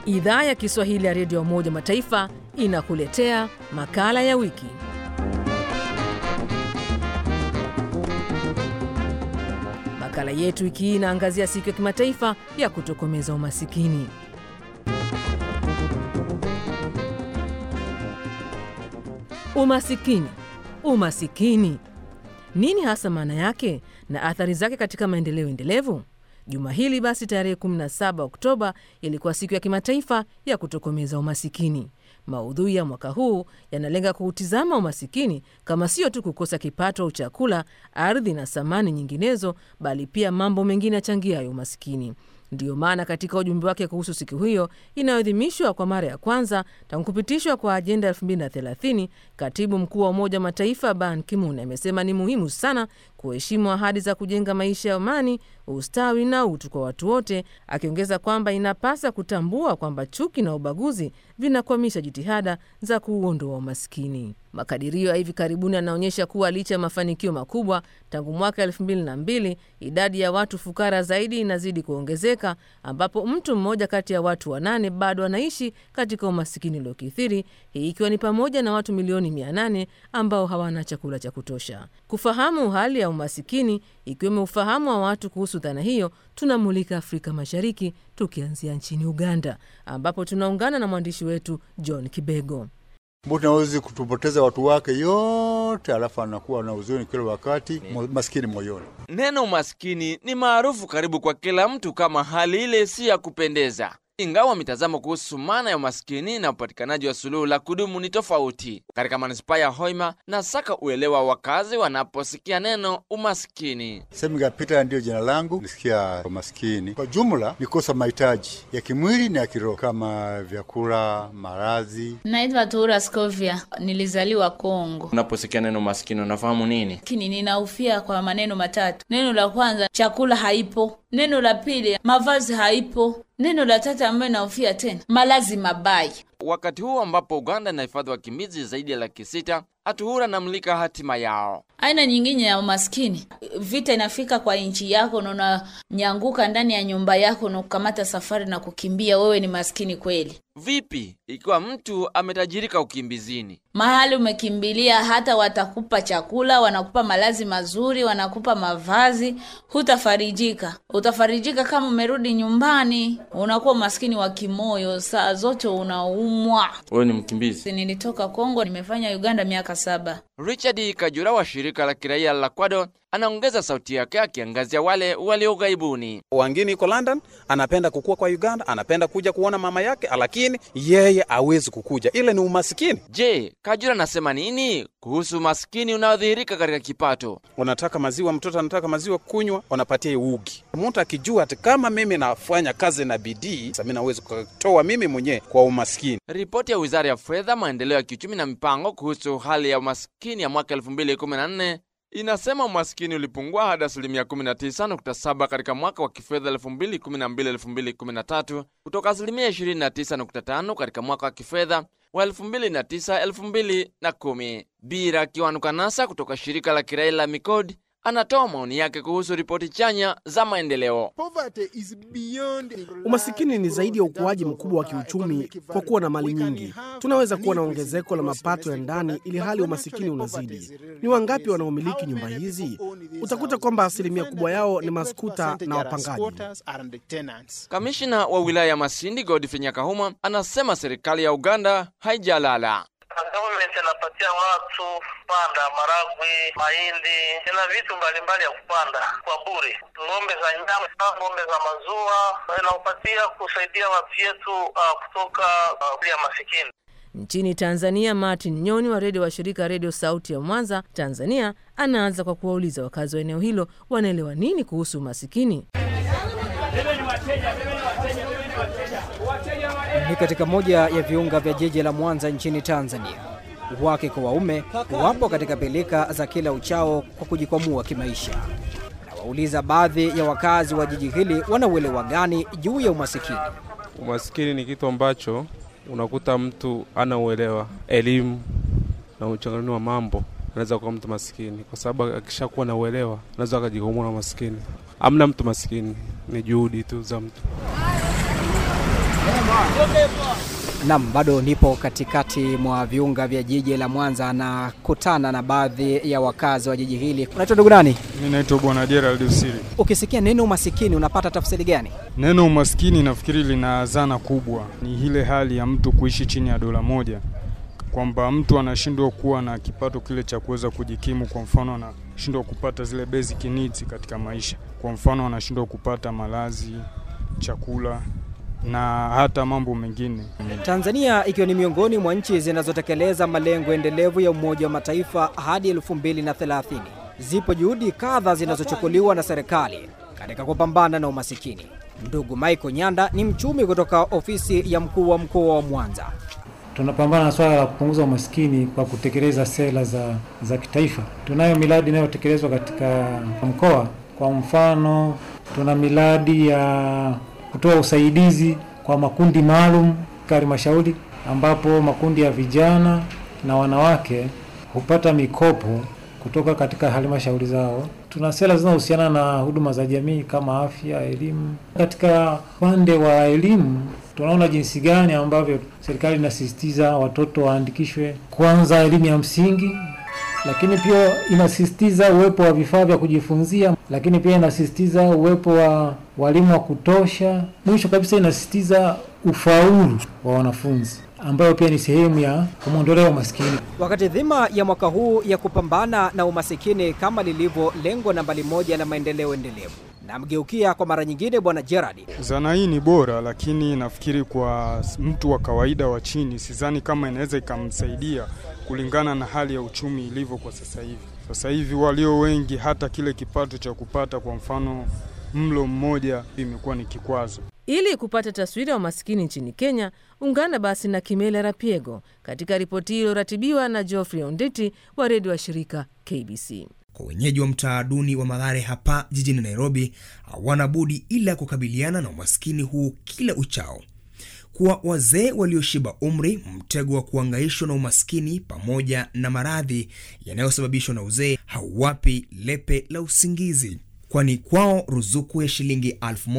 Idhaa ya Kiswahili ya Redio ya Umoja Mataifa inakuletea makala ya wiki. Makala yetu wiki hii inaangazia siku ya kimataifa ya kutokomeza umasikini. Umasikini, umasikini, nini hasa maana yake na athari zake katika maendeleo endelevu? Juma hili basi, tarehe 17 Oktoba ilikuwa siku ya kimataifa ya kutokomeza umasikini. Maudhui ya mwaka huu yanalenga kuutizama umasikini kama sio tu kukosa kipato au chakula, ardhi na samani nyinginezo, bali pia mambo mengine yachangiayo umasikini. Ndiyo maana katika ujumbe wake kuhusu siku hiyo inayoadhimishwa kwa mara ya kwanza tangu kupitishwa kwa ajenda 2030 katibu mkuu wa Umoja wa Mataifa Ban Ki-moon amesema ni muhimu sana kuheshimu ahadi za kujenga maisha ya amani, ustawi na utu kwa watu wote, akiongeza kwamba inapasa kutambua kwamba chuki na ubaguzi vinakwamisha jitihada za kuuondoa umaskini. Makadirio ya hivi karibuni yanaonyesha kuwa licha ya mafanikio makubwa tangu mwaka elfu mbili na mbili, idadi ya watu fukara zaidi inazidi kuongezeka, ambapo mtu mmoja kati ya watu wanane bado anaishi katika umasikini uliokithiri, hii ikiwa ni pamoja na watu milioni mia nane ambao hawana chakula cha kutosha. Kufahamu hali ya umasikini, ikiwemo ufahamu wa watu kuhusu dhana hiyo, tunamulika Afrika Mashariki, tukianzia nchini Uganda ambapo tunaungana na mwandishi wetu John Kibego. Mtu nawezi kutupoteza watu wake yote, alafu anakuwa na huzuni kila wakati, maskini moyoni. Neno umaskini ni maarufu karibu kwa kila mtu kama hali ile si ya kupendeza, ingawa mitazamo kuhusu maana ya umaskini na upatikanaji wa suluhu la kudumu ni tofauti. Katika manispaa ya Hoima na saka uelewa wakazi wanaposikia neno umaskini. Semiga Peter ndiyo jina langu. Nisikia umaskini kwa jumla ni kosa mahitaji ya kimwili na ya kiroho kama vyakula, maradhi. Naitwa Tura Scovia, nilizaliwa Kongo. Unaposikia neno umaskini unafahamu nini? Lakini ninaufia kwa maneno matatu. Neno la kwanza, chakula haipo. Neno la pili, mavazi haipo. Neno la tatu ambayo naufia tena, malazi mabaya. Wakati huu ambapo Uganda inahifadhi wakimbizi zaidi ya laki sita, Atuhura anamulika hatima yao. Aina nyingine ya umaskini, vita inafika kwa nchi yako na unanyanguka ndani ya nyumba yako na kukamata safari na kukimbia, wewe ni maskini kweli. Vipi ikiwa mtu ametajirika ukimbizini? Mahali umekimbilia, hata watakupa chakula, wanakupa malazi mazuri, wanakupa mavazi, hutafarijika. Utafarijika kama umerudi nyumbani, unakuwa maskini wa kimoyo, saa zote unaumwa. Wewe ni mkimbizi. Nilitoka Kongo, nimefanya Uganda miaka saba. Richard Kajura wa shirika la kiraia la Kwado anaongeza sauti yake akiangazia wale walio ughaibuni. Wangine iko London, anapenda kukua kwa Uganda, anapenda kuja kuona mama yake, lakini yeye hawezi kukuja. Ile ni umasikini. Je, Kajura anasema nini kuhusu umaskini unaodhihirika katika kipato? Unataka maziwa, mtoto anataka maziwa kunywa, wanapatia ugi. Mtu akijua ati kama mimi nafanya kazi na bidii, sasa mimi naweza kutoa mimi mwenyewe kwa umaskini. Ripoti ya Wizara ya Fedha, Maendeleo ya Kiuchumi na Mipango kuhusu hali ya umaskini ya mwaka 2014 inasema umaskini ulipungua hadi asilimia 19.7 katika mwaka wa kifedha 2012-2013 kutoka asilimia 29.5 katika mwaka wa kifedha wa 2009-2010. Bira Kiwanukanasa kutoka shirika la kiraia la Mikodi anatoa maoni yake kuhusu ripoti chanya za maendeleo. Umasikini ni zaidi ya ukuaji mkubwa wa kiuchumi kwa kuwa na mali nyingi. Tunaweza kuwa na ongezeko la mapato ya ndani ili hali umasikini unazidi. Ni wangapi wanaomiliki nyumba hizi? Utakuta kwamba asilimia kubwa yao ni maskuta na wapangaji. Kamishina wa wilaya ya Masindi Godfrey Nyakahuma anasema serikali ya Uganda haijalala. Government anapatia watu kupanda maragwe, mahindi na vitu mbalimbali ya kupanda kwa bure, ng'ombe za nyama, ng'ombe za maziwa, inakupatia kusaidia watu yetu uh, kutoka uh, ya masikini. Nchini Tanzania, Martin Nyoni wa redio wa shirika Redio Sauti ya Mwanza, Tanzania, anaanza kwa kuwauliza wakazi wa eneo hilo wanaelewa nini kuhusu umasikini. Ni katika moja ya viunga vya jiji la Mwanza nchini Tanzania. Wake kwa waume wapo katika pilika za kila uchao kwa kujikwamua kimaisha. Nawauliza baadhi ya wakazi wa jiji hili wanauelewa gani juu ya umasikini. Umasikini ni kitu ambacho unakuta mtu ana uelewa, elimu na uchanganuzi wa mambo, anaweza kuwa mtu masikini, kwa sababu akishakuwa na uelewa anaweza akajikwamua na umasikini. Amna mtu masikini, ni juhudi tu za mtu. Nam, bado nipo katikati mwa viunga vya jiji la Mwanza na kutana na baadhi ya wakazi wa jiji hili. Unaitwa ndugu nani? Mimi naitwa Bwana Gerald Usiri. Ukisikia neno umasikini unapata tafsiri gani? Neno umaskini nafikiri lina zana kubwa, ni ile hali ya mtu kuishi chini ya dola moja, kwamba mtu anashindwa kuwa na kipato kile cha kuweza kujikimu. Kwa mfano, anashindwa kupata zile basic needs katika maisha. Kwa mfano, anashindwa kupata malazi, chakula na hata mambo mengine. Tanzania ikiwa ni miongoni mwa nchi zinazotekeleza malengo endelevu ya Umoja wa Mataifa hadi 2030. Zipo juhudi kadha zinazochukuliwa na serikali katika kupambana na umasikini. Ndugu Michael Nyanda ni mchumi kutoka ofisi ya mkuu wa mkoa wa Mwanza. Tunapambana na swala la kupunguza umaskini kwa kutekeleza sera za, za kitaifa. Tunayo miradi inayotekelezwa katika mkoa. Kwa mfano, tuna miradi ya kutoa usaidizi kwa makundi maalum katika halmashauri, ambapo makundi ya vijana na wanawake hupata mikopo kutoka katika halmashauri zao. Tuna sera zinazohusiana na huduma za jamii kama afya, elimu. Katika upande wa elimu, tunaona jinsi gani ambavyo serikali inasisitiza watoto waandikishwe kwanza elimu ya msingi, lakini pia inasisitiza uwepo wa vifaa vya kujifunzia, lakini pia inasisitiza uwepo wa walimu wa kutosha. Mwisho kabisa, inasisitiza ufaulu wa wanafunzi ambayo pia ni sehemu ya kumwondolea umaskini. Wakati dhima ya mwaka huu ya kupambana na umasikini kama lilivyo lengo nambari moja la maendeleo endelevu, namgeukia kwa mara nyingine Bwana Gerard. Zana hii ni bora, lakini nafikiri kwa mtu wa kawaida wa chini, sidhani kama inaweza ikamsaidia kulingana na hali ya uchumi ilivyo kwa sasa hivi. Sasa hivi walio wengi, hata kile kipato cha kupata kwa mfano mlo mmoja imekuwa ni kikwazo. Ili kupata taswira ya umasikini nchini Kenya, ungana basi na Kimela Rapiego katika ripoti hiyo iliyoratibiwa na Geoffrey Onditi wa redio wa shirika KBC. Kwa wenyeji wa mtaa duni wa Mathare hapa jijini Nairobi, hawana budi ila kukabiliana na umaskini huu kila uchao. Kwa wazee walioshiba umri, mtego wa kuangaishwa na umaskini pamoja na maradhi yanayosababishwa na uzee hauwapi lepe la usingizi kwani kwao ruzuku ya shilingi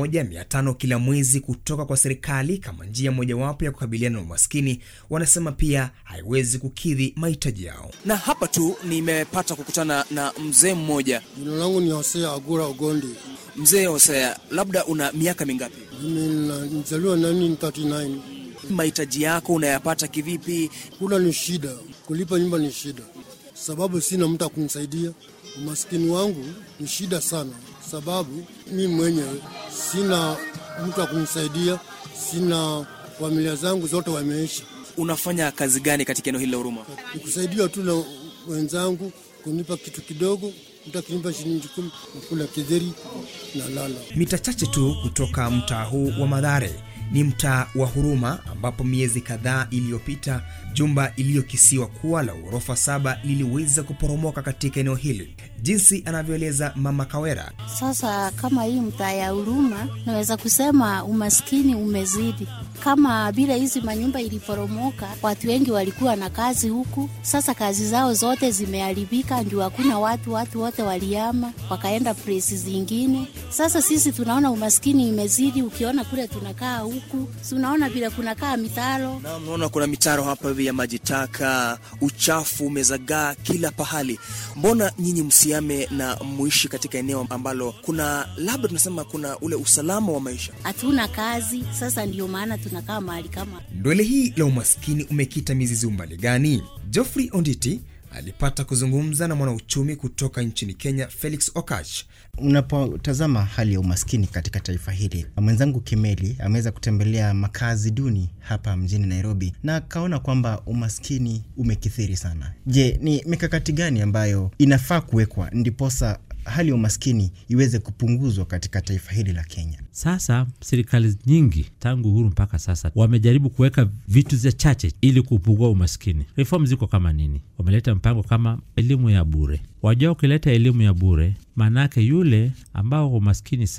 1500 kila mwezi kutoka kwa serikali kama njia mojawapo ya kukabiliana na umaskini, wanasema pia haiwezi kukidhi mahitaji yao. Na hapa tu nimepata kukutana na mzee mmoja. Jina langu ni Hosea Agura Ogondi. Mzee Hosea, labda una miaka mingapi? Mimi nizaliwa 1939. Mahitaji yako unayapata kivipi? Kula ni shida, kulipa nyumba ni shida, sababu sina mtu akunisaidia. Umaskini wangu ni shida sana, sababu mi mwenyewe sina mtu akunisaidia, sina familia zangu zote wameisha. Unafanya kazi gani katika eneo hili la Huruma? Nikusaidia tu na wenzangu kunipa kitu kidogo, mtu akinipa shilingi kumi nakula kidheri na lala. Mita chache tu kutoka mtaa huu wa Madhare ni mtaa wa Huruma ambapo miezi kadhaa iliyopita jumba iliyokisiwa kuwa la ghorofa saba liliweza kuporomoka katika eneo hili, jinsi anavyoeleza Mama Kawera. Sasa kama hii mtaa ya Huruma, naweza kusema umaskini umezidi. Kama vile hizi manyumba iliporomoka, watu wengi walikuwa na kazi huku, sasa kazi zao zote zimeharibika, ndio hakuna watu, watu wote waliama wakaenda presi zingine. Sasa sisi tunaona umaskini imezidi, ukiona kule tunakaa huku, si unaona vile kunakaa mitaro Na mnaona kuna mitaro hapa hivi ya maji taka, uchafu umezagaa kila pahali. Mbona nyinyi msiame na muishi katika eneo ambalo kuna labda tunasema kuna ule usalama wa maisha? hatuna kazi, sasa ndio maana tunakaa mahali kama Ndwele hii la umaskini umekita mizizi umbali gani? Geoffrey Onditi alipata kuzungumza na mwanauchumi kutoka nchini Kenya, Felix Okach. Unapotazama hali ya umaskini katika taifa hili, mwenzangu Kimeli ameweza kutembelea makazi duni hapa mjini Nairobi na akaona kwamba umaskini umekithiri sana. Je, ni mikakati gani ambayo inafaa kuwekwa ndiposa hali ya umaskini iweze kupunguzwa katika taifa hili la Kenya? Sasa serikali nyingi tangu uhuru mpaka sasa wamejaribu kuweka vitu za chache ili kupungua umaskini. Reform ziko kama nini? Wameleta mpango kama elimu ya bure. Wajua, ukileta elimu ya bure, maanake yule ambao umaskini sana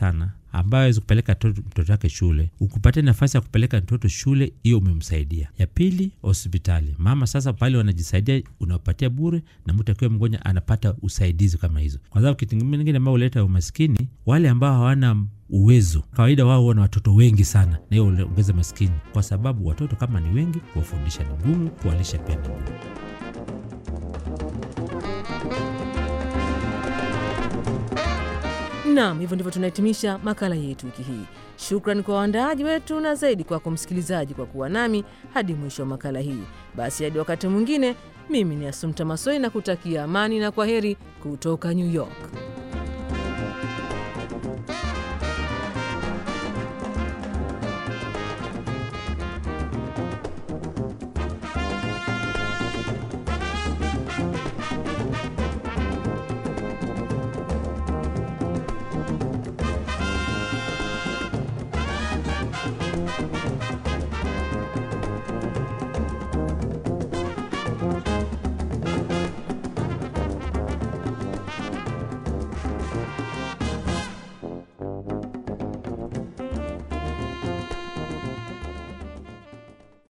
ambayo awezi kupeleka mtoto wake shule, ukupatia nafasi ya kupeleka mtoto shule, hiyo umemsaidia. Ya pili, hospitali. Mama sasa pale wanajisaidia, unawapatia bure, na mtu akiwa mgonjwa anapata usaidizi kama hizo, kwa sababu kitu kingine ambao huleta umaskini, wale ambao hawana uwezo kawaida wao wana watoto wengi sana, na hiyo ongeza maskini, kwa sababu watoto kama ni wengi, kuwafundisha ni ngumu, kuwalisha pia ni ngumu. Naam, hivyo ndivyo tunahitimisha makala yetu wiki hii. Shukran kwa waandaaji wetu na zaidi kwako msikilizaji kwa kuwa nami hadi mwisho wa makala hii. Basi hadi wakati mwingine, mimi ni Asumta Masoi na kutakia amani na kwa heri kutoka New York.